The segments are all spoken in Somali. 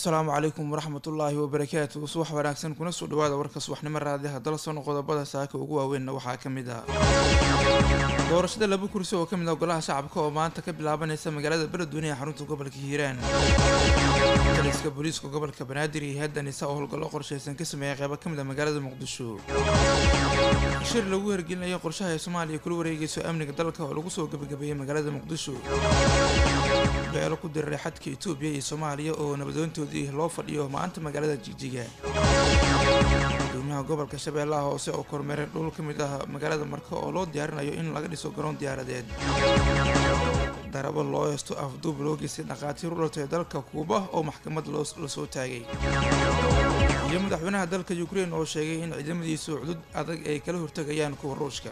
asalaamu calaykum waraxmatullaahi wabarakaatu subax wanaagsan kuna soo dhawaada warka subaxnimo raadiyaha dalson qodobada saaka ugu waaweynna waxaa ka mid ah doorashada laba kursi oo ka mid ah golaha shacabka oo maanta ka bilaabanaysa magaalada beledweyne ee xarunta gobolka hiiraan taliska booliiska gobolka banaadir iyo heedda nisa oo howlgallo qorshaysan ka sameeya qeybo ka mid ah magaalada muqdisho shir lagu hergelinayo qorshaha ay soomaaliya kula wareegayso amniga dalka oo lagu soo gebagabeeyey magaalada muqdisho beelo ku diriray xadka etoobiya iyo soomaaliya oo nabadoontoodii loo fadhiyo maanta magaalada jigjiga gudoomiyaha gobolka shabeellaha hoose oo kormeeray dhul ka mid ah magaalada marka oo loo diyaarinayo in laga dhiso garoon diyaaradeed darabo loo heesto afduub loo geystay dhakhaatiir u dhaltay dalka kuuba oo maxkamad la soo taagay iyo madaxweynaha dalka ukrein oo sheegay in ciidamadiisu cudud adag ay kala hortegayaan kuwa ruushka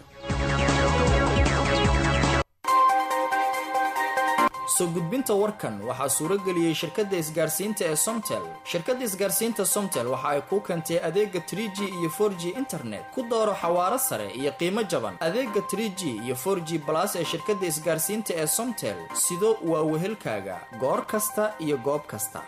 soo gudbinta warkan waxaa suuro geliyey shirkadda isgaarsiinta ee somtel shirkadda isgaarsiinta somtel waxa ay kuu keentay adeega tr g iyo for g internet ku dooro xawaaro sare iyo qiimo jaban adeega tr g iyo for g balas ee shirkadda isgaarsiinta ee somtel sido waa wehelkaaga goor kasta iyo goob kasta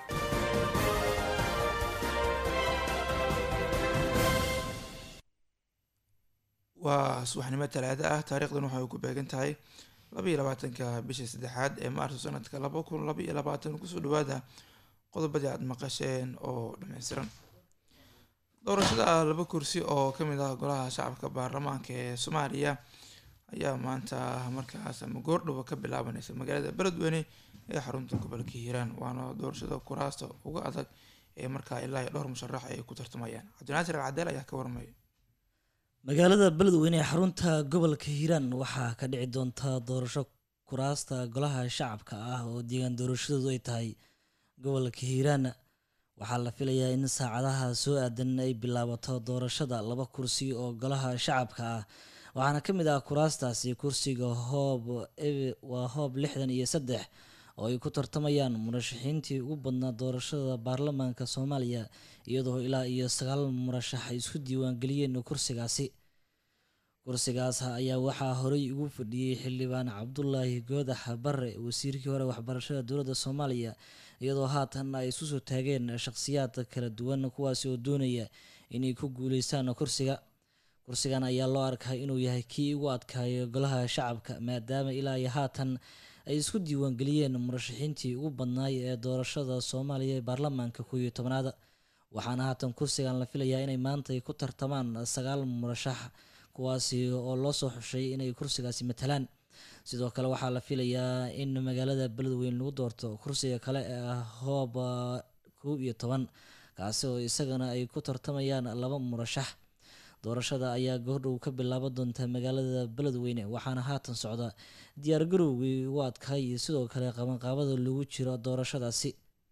waa subaxnimo talaado ah taariikhdan waxay ku beegan tahay labaiyo labaatanka bisha saddexaad ee maarso sanadka laba kun laba iyo labaatan kusoo dhawaada qodobadii aada maqasheen oo dhameystiran doorashada laba kursi oo kamid ah golaha shacabka baarlamaanka ee soomaaliya ayaa maanta markaas ama goordhowa ka bilaabaneysa magaalada beledweyne ee xarunta gobolka hiiraan waana doorashada kuraasta uga adag ee markaa ilaa iyo dhowr musharax ay ku tartamayaan cabdinaasir alcadeel ayaa ka warmaya magaalada beledweyne ee xarunta gobolka hiiraan waxaa ka dhici doonta doorasho kuraasta golaha shacabka ah oo deegaan doorashadoodu ay tahay gobolka hiiraan waxaa la filayaa in saacadaha soo aadan ay bilaabato doorashada laba kursi oo golaha shacabka ah waxaana ka mid ah kuraastaasi kursiga hoob waa hoob lixdan iyo saddex oo ay ku tartamayaan murashaxiintii ugu badnaa doorashada baarlamaanka soomaaliya iyadoo ilaa iyo sagaal murashax ay isku diiwaangeliyeen kursigaasi kursigaas ayaa waxaa horey ugu fadhiyey xildhibaan cabdulaahi goodax bare wasiirkii hore waxbarashada dowladda soomaaliya iyadoo haatan ay isku soo taageen shaqhsiyaad kala duwan kuwaasi oo doonaya inay ku guuleystaan kursiga kursigan ayaa loo arkaa inuu yahay kii ugu adkaayo golaha shacabka maadaama ilaa iyo haatan ay isku diiwaangeliyeen murashaxiintii ugu badnaay ee doorashada soomaaliya ee baarlamaanka kow iyo tobnaad waxaana haatan kursigan la filayaa inay maanta ay ku tartamaan sagaal murashax kuwaasi oo loo soo xushay inay kursigaasi matalaan sidoo kale waxaa la filayaa in magaalada beledweyne lagu doorto kursiga kale ee ah hoob kow iyo toban kaasi oo isagana ay ku tartamayaan laba murashax doorashada ayaa goordhow ka bilaaban doonta magaalada beledweyne waxaana haatan socda diyaargarowgii ugu adkaay iyo sidoo kale qabanqaabada lagu jiro doorashadaasi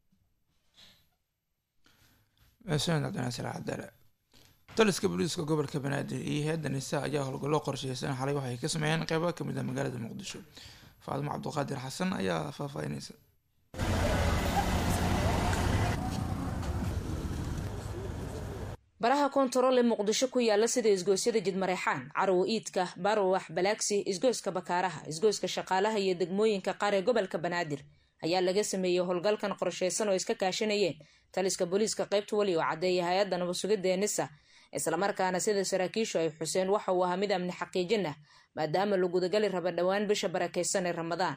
mahadsaned cabdinaasir cabdale taliska booliiska gobolka banaadir iyo heedda nisa ayaa howlgallo qorsheysan xalay waxay ka sameeyeen qeybo kamid ah magaalada muqdisho faadimo cabduqaadir xasan ayaa faahfaahineysa baraha koontarool ee muqdisho ku yaala sida isgoosyada jidmareexaan carow iidka barowax balaagsi isgooska bakaaraha isgooska shaqaalaha iyo degmooyinka qaar ee gobolka banaadir ayaa laga sameeyey howlgalkan qorsheysan oo iska kaashanayeen taliska booliiska qeybta weli oo caddeeya hay-adda nabadsugidda ee nisa islamarkaana sida saraakiishu ay xuseen waxa uu ahaa mid amni xaqiijin ah maadaama la gudagali raba dhowaan bisha barakeysan ee ramadaan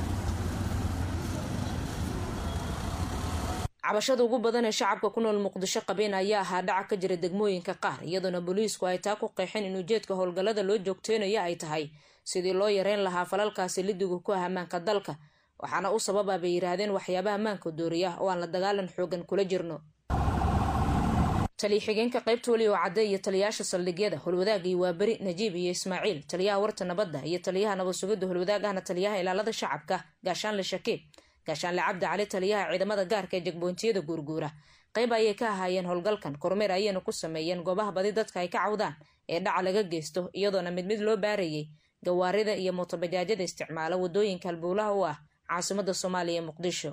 cabashada ugu badan ee shacabka ku nool muqdisho qabeen ayaa ahaa dhaca ka jira degmooyinka qaar iyadoona booliisku ay taa ku qeexeen in ujeedka howlgallada loo joogteynayo ay tahay sidii loo yareyn lahaa falalkaasi lidigu ku ah ammaanka dalka waxaana u sababa bay yidhaahdeen waxyaabaha ammaanka dooriya oo aan la dagaalan xoogan kula jirno taliya xigeenka qaybta weli oo cadde iyo taliyayaasha saldhigyada holwadaag iyo waaberi najiib iyo ismaaciil taliyaha warta nabadda iyo taliyaha nabadsugidda holwadaag ahna taliyaha ilaalada shacabka gaashaanle shakiib gaashaanle cabdi cali taliyaha ciidamada gaarka ee jegbontiyada guurguura qayb ayay ka ahaayeen howlgalkan kormeer ayayna ku sameeyeen goobaha badi dadka ay ka cawdaan ee dhaca laga geysto iyadoona mid mid loo baarayay gawaarida iyo mootobajaajyada isticmaala wadooyinka halbowlaha u ah caasimada soomaaliya ee muqdisho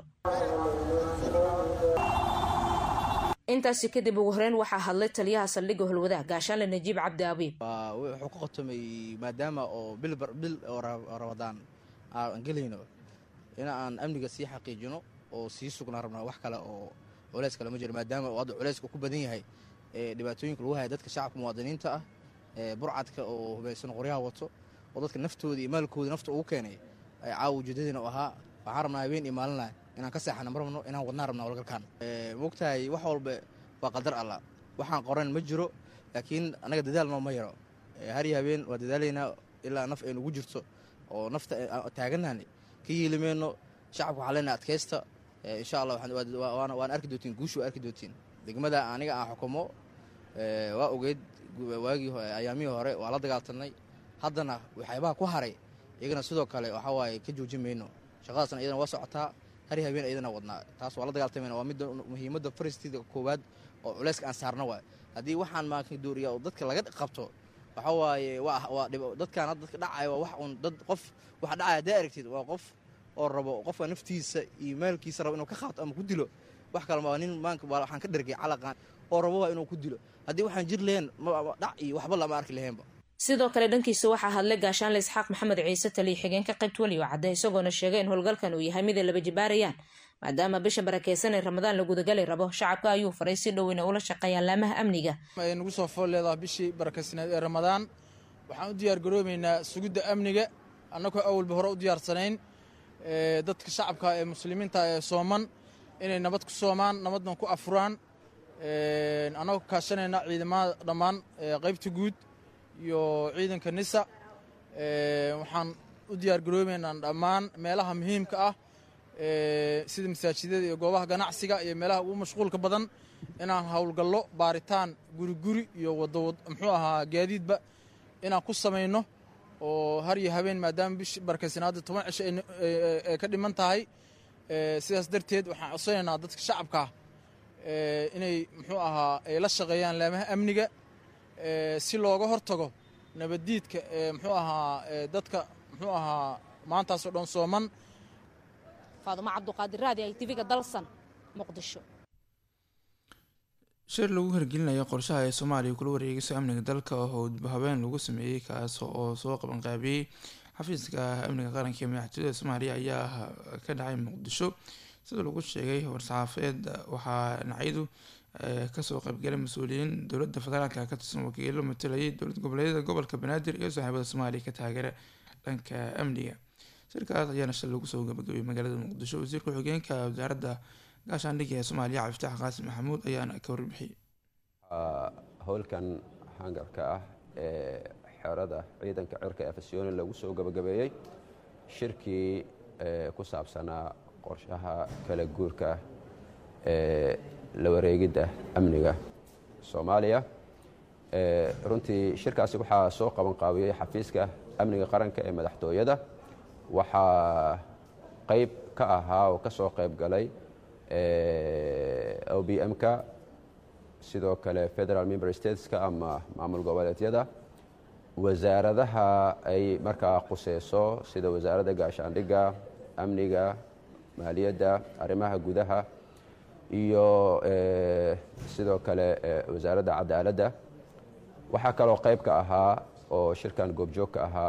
intaasi kadib ugu horeyn waxaa hadlay taliyaha saldhigga holwadaag gaashaanle najiib cabdi abiib wuxuu ka qotomay maadaama oo bil oo rabadaan aan gelayno in aan amniga sii xaqiijino oo sii sugnaa rabnaa wax kale oo culeys kale ma jiro maadaama uu hadda culeyska ku badan yahay dhibaatooyinka lagu haya dadka shacabka muwaadiniinta ah burcadka oo hubaysan qoryaha wato oo dadka naftooda iyo maalkooda nafta ugu keenay caawa ujeedadiina u ahaa waxaan rabnaa habeen iyo maalina inaan ka seexana ma rabno inaan wadnaan rabna walgalkaan mogtahay wax walba waa qadar allah waxaan qoran ma jiro laakiin annaga dadaal noo ma yaro har iyo habeen waa dadaalaynaa ilaa naf ay nugu jirto oo nafta taaganahani ka yeelimayno shacabka waxaa leenahay adkaysta insha allah waan arki doontiin guushu waa arki doontiin degmada aniga aan xukumo waa ogeyd waagii ayaamihii hore waa la dagaaltanay haddana waxyaabaha ku haray iyagana sidoo kale waxaa waaye ka joojin mayno shaqadaasna iyadana waa socotaa har iyo habeen iyadana wadnaa taas waa la dagaaltamayna waa midda muhiimadda faristiida koowaad oo culeyska aan saarna waay haddii waxaan maanka dooriya oo dadka laga qabto waxa waaye waa dadkaan hadda dadka dhacaya waa wax uun dad qof waxa dhacaya haddaa aragtid waa qof oo rabo qofka naftiisa iyo maalkiisa rabo inuu ka qaato ama ku dilo wax kale ma nin maanka waxaan ka dhergay calaqaan oo rabo waa inuu ku dilo haddii waxaan jir lahayn dhac iyo waxba lama arki lahaynba sidoo kale dhankiisa waxaa hadlay gaashaanle isxaaq maxamed ciise taliya xigeenka qaybta weli oo cadde isagoona sheegay in howlgalkan uu yahay mid ay laba jibaarayaan maadaama bisha barakeysan ee ramadaan la gudagali rabo shacabka ayuu faray si dhow inay ula shaqeeyaan laamaha amniga ay nagu soo fool leedaha bishii barakeysaneed ee ramadaan waxaan u diyaar garoobeynaa sugidda amniga annagoo awalba hore u diyaarsanayn dadka shacabka ee muslimiinta ee sooman inay nabad ku soomaan nabadna ku afuraan annagoo kaashanayna ciidamada dhammaan qaybta guud iyo ciidanka nisa waxaan u diyaar garoobeynaa dhammaan meelaha muhiimka ah sida masaajidada iyo goobaha ganacsiga iyo meelaha ugu mashquulka badan inaan howlgallo baaritaan guri guri iyo wado muxuu ahaa gaadiidba inaan ku samayno oo har iyo habeen maadaama bish barkaysanaada toban cisho ay ka dhiman tahay sidaas darteed waxaan codsanaynaa dadka shacabkaa inay muxuu ahaa ay la shaqeeyaan laamaha amniga si looga hortago nabaddiidka muxuu ahaa dadka muxuu ahaa maantaasoo dhan sooman faadumo cabduqaadir raadi ay tiviga dalsan muqdisho shir lagu hirgelinayo qorshaha ee soomaaliya kula wareegayso amniga dalka oo habeen lagu sameeyey kaas oo soo qabanqaabiyey xafiiska amniga qaranka ee madaxtooyada soomaaliya ayaa ka dhacay muqdisho sida lagu sheegay war-saxaafeed waxaa dhinacyadu kasoo qaybgalay mas-uuliyiin dowladda federaalka ka tirsan wakiilo matalayay dowlad goboleedyada gobolka banaadir iyo saaxiibada soomaaliya ka taageera dhanka amniga shirkaas ayaana shal lagu soo gabagabay magaalada muqdisho wasiirka xogeenka wasaaradda gaashaandhigga ee soomaaliya cabdifatax qaasim maxamuud ayaana ka warbixiyey howlkan hangarka ah ee xerada ciidanka cirka ee fasyooni lagu soo gabagabeeyey shirkii ku saabsanaa qorshaha kala guurka ee la wareegidda amniga soomaaliya runtii shirkaasi waxaa soo qaban qaabiyey xafiiska amniga qaranka ee madaxtooyada waxaa qayb ka ahaa oo ka soo qayb galay o b m-ka sidoo kale federal member stateska ama maamul goboleedyada wasaaradaha ay markaa quseyso sida wasaaradda gaashaandhigga amniga maaliyadda arrimaha gudaha iyo sidoo kale wasaaradda cadaaladda waxaa kaloo qayb ka ahaa oo shirkan goobjoog ka ahaa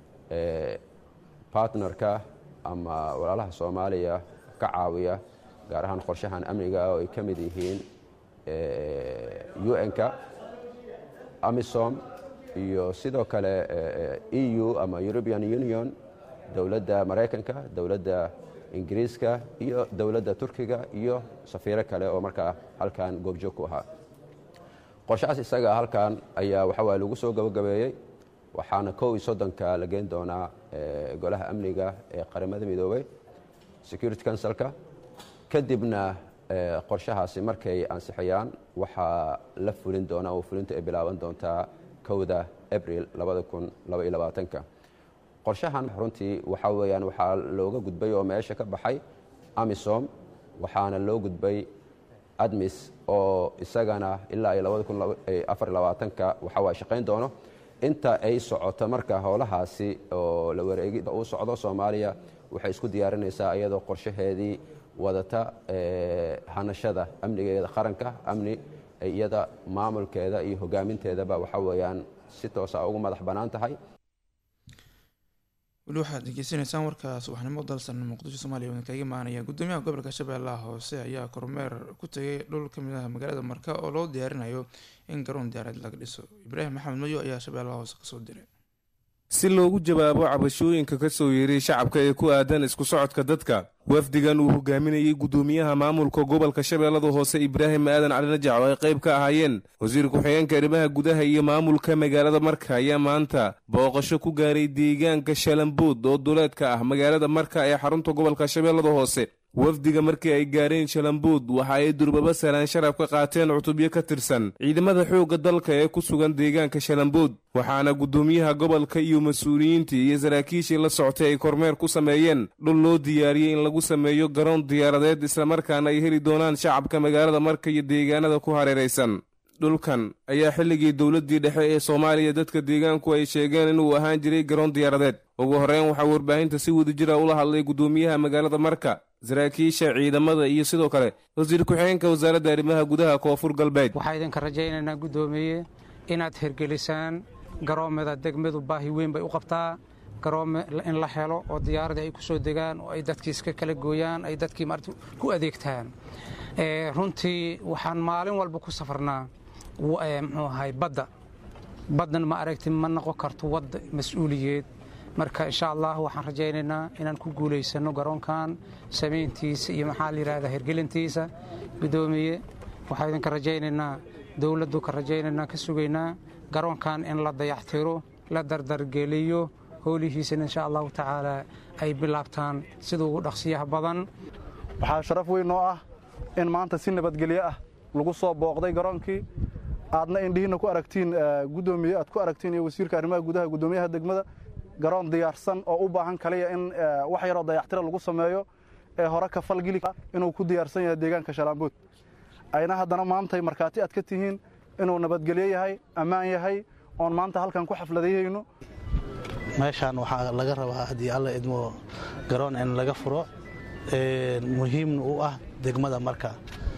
bartnerka ama walaalaha soomaaliya ka caawiya gaar ahaan qorshahan amniga oo ay ka mid yihiin un-ka amisom iyo sidoo kale e u ama european union dowladda maraykanka dowladda ingiriiska iyo dowladda turkiga iyo safiiro kale oo markaa halkan goobjoog ku ahaa qorshahaas isaga halkan ayaa waxawaa lagu soo gabagabeeyey waxaana kow iyo soddonka la geen doonaa golaha amniga ee qaramada midoobey security councilka kadibna qorshahaasi markay ansixiyaan waxaa la fulin doonaa oo fulintu ay bilaaban doontaa kowda abril ka qorshahan runtii waxaa weyaan waxaa looga gudbay oo meesha ka baxay amisom waxaana loo gudbay admis oo isagana ilaa iyo ka waxawaa shaqayn doono inta ay socoto marka howlahaasi oo la wareegida uu socdo soomaaliya waxay isku diyaarinaysaa iyadoo qorshaheedii wadata hanashada amnigeeda qaranka amni iyada maamulkeeda iyo hogaaminteedaba waxa weeyaan si toosa ugu madax bannaan tahay weli waxaad degeysanaysaan warka subaxnimo dalsan muqdisho soomaaliya wadan kaga imaanaya gudoomiyaha gobolka shabeellaha hoose ayaa kormeer ku tegay dhul kamid ah magaalada marka oo loo diyaarinayo in garoon diyaarad laga dhiso ibraahim maxamed mayo ayaa shabeellaha hoose kasoo diray si loogu jawaabo cabashooyinka ka soo yeeray shacabka ee ku aadan isku socodka dadka wafdigan uu hogaaminayey gudoomiyaha maamulka gobolka shabeellada hoose ibraahim aadan cali najac oo ay qayb ka ahaayeen wasiir ku-xigeenka arrimaha gudaha iyo maamulka magaalada marka ayaa maanta booqasho ku gaaray deegaanka shalambood oo duleedka ah magaalada marka ee xarunta gobolka shabeellada hoose wafdiga markii ay gaareen shalambuud waxa ay durbaba salaan sharaf ka qaateen cutubyo ka tirsan ciidamada xoogga dalka ee ku sugan deegaanka shalambuud waxaana guddoomiyaha gobolka iyo mas-uuliyiintii iyo saraakiishii la soctay ay kormeer ku sameeyeen dhul loo diyaariyey in lagu sameeyo garoon diyaaradeed islamarkaana ay heli doonaan shacabka magaalada marka iyo deegaanada ku hareeraysan dhulkan ayaa xilligii dowladdii dhexe ee soomaaliya dadka deegaanku ay sheegeen inuu ahaan jiray garoon diyaaradeed ugu horreyn waxaa warbaahinta si wadajira ula hadlay guddoomiyaha magaalada marka saraakiisha ciidamada iyo sidoo kale wasiir ku-xigeenka wasaaradda arrimaha gudaha koonfur galbeed waxaa idinka rajaynaynaa guddoomiye inaad hirgelisaan garoomada degmadu baahi weyn bay u qabtaa garoome in la helo oo diyaaradii ay ku soo degaan oo ay dadkii iska kala gooyaan ay dadkii maarata ku adeegtaan runtii waxaan maalin walba ku safarnaa muxuu ahay badda baddan ma aragti ma noqon karto wadda mas-uuliyeed marka insha allah waxaan rajaynaynaa inaan ku guulaysano garoonkan samayntiisa iyo maxaa la yidhahdaa hirgelintiisa guddoomiye waxaa idinka rajaynaynaa dowladdu ka rajaynaynaa ka sugaynaa garoonkan in la dayactiro la dardargeliyo howlihiisana insha allahu tacaala ay bilaabtaan sida ugu dhaqsiyaha badan waxaa sharaf weyn oo ah in maanta si nabadgelyo ah lagu soo booqday garoonkii aadna indhihiinna ku aragtiin guddoomiye aad ku aragtiin iyo wasiirka arrimaha gudaha guddoomiyaha degmada garoon diyaarsan oo u baahan kaliya in wax yaroo dayactira lagu sameeyo ee hore ka falgeli inuu ku diyaarsan yahay deegaanka shalaambood ayna haddana maantay markhaati aad ka tihiin inuu nabadgelyo yahay ammaan yahay oon maanta halkan ku xafladayhayno meeshaan waxaa laga rabaa haddii alla idmo garoon in laga furo muhiimna u ah degmada marka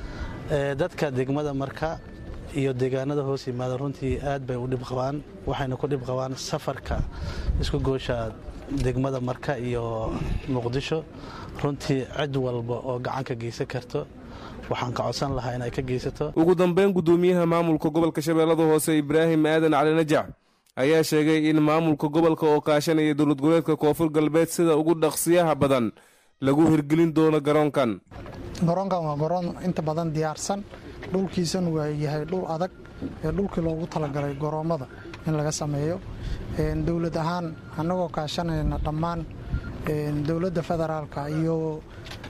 dadka degmada marka iyo deegaanada hoos yimaada runtii aad bay u dhib qabaan waxayna ku dhib qabaan safarka isku goosha degmada marka iyo muqdisho runtii cid walba oo gacan ka geysan karto waxaan ka codsan lahaa in ay ka geysato ugu dambeyn guddoomiyaha maamulka gobolka shabeellada hoose ibraahim aadan cali najac ayaa sheegay in maamulka gobolka oo kaashanaya dowlad goboleedka koonfur galbeed sida ugu dhaqsiyaha badan lagu hirgelin doono garoonkan garoonkan waa garoon inta badan diyaarsan dhulkiisana waa yahay dhul adag ee dhulkii loogu talagalay goroommada in laga sameeyo dowlad ahaan annagoo kaashanayna dhammaan dowladda federaalka iyo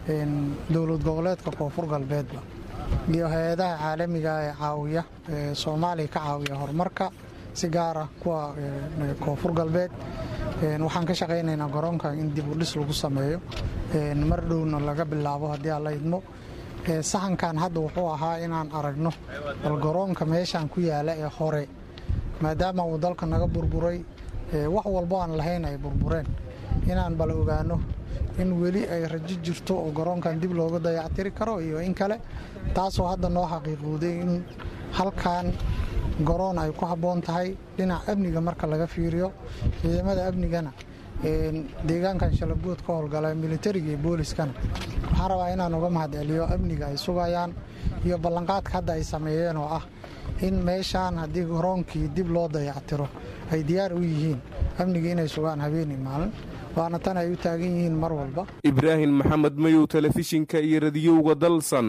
dowlad goboleedka koonfur galbeedba iyo hay-adaha caalamiga ee caawiya ee soomaaliya ka caawiya horumarka si gaara kuwa koonfur galbeed waxaan ka shaqaynaynaa garoonkan in dib u dhis lagu sameeyo mar dhowna laga bilaabo haddii aan la idmo saxankan hadda wuxuu ahaa inaan aragno bal garoonka meeshaan ku yaala ee hore maadaama uu dalka naga burburay wax walbo aan lahayn ay burbureen inaan bal ogaano in weli ay rajo jirto oo garoonkan dib looga dayactiri karo iyo in kale taasoo hadda noo xaqiiqowday in halkan garoon ay ku habboon tahay dhinaca amniga marka laga fiiriyo ciidamada amnigana deegaankan shalabood ka howlgala militariga iyo booliskana waxaan rabaa inaan uga mahad celiyo amniga ay sugayaan iyo ballanqaadka hadda ay sameeyeen oo ah in meeshaan haddii garoonkii dib loo dayactiro ay diyaar u yihiin amniga inay sugaan habeenii maalin waana tan ay u taagan yihiin mar walba ibraahim maxamed mayow telefishinka iyo radiyowga dalsan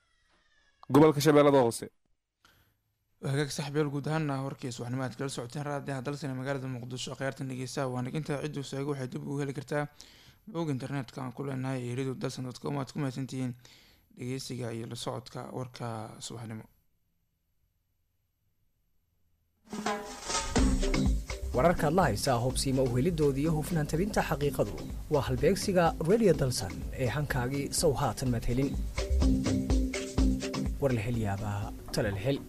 gobolka shabeellada hoose hagaag saxbeel guud ahaana warkiis waxnimo aad kala socoteen raadiyaha dalsane magaalada muqdisho kheyrtan dhegeystaha waa naginta cidduu seego waxay dib ugu heli kartaa bog internetka aan ku leenahay ee radio dalsan dot com aad ku mahadsantihiin dhegeysiga iyo la socodka warka subaxnimo wararkaad la haysaa hubsiima uhelidoodii iyo hufnaan tabinta xaqiiqadu waa halbeegsiga radio dalsan ee hankaagii sow haatan maad helin warlahelyaabaha talalhel